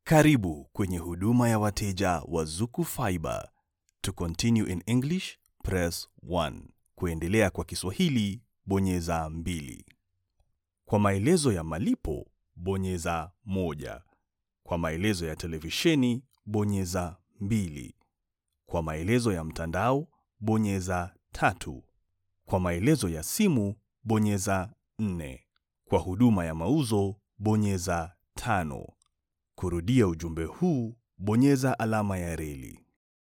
Karibu kwenye huduma ya wateja wa Zuku Fiber. To continue in English, press 1. Kuendelea kwa Kiswahili, bonyeza mbili. Kwa maelezo ya malipo, bonyeza moja. Kwa maelezo ya televisheni, bonyeza mbili. Kwa maelezo ya mtandao, bonyeza tatu. Kwa maelezo ya simu, bonyeza nne. Kwa huduma ya mauzo, bonyeza tano. Kurudia ujumbe huu, bonyeza alama ya reli.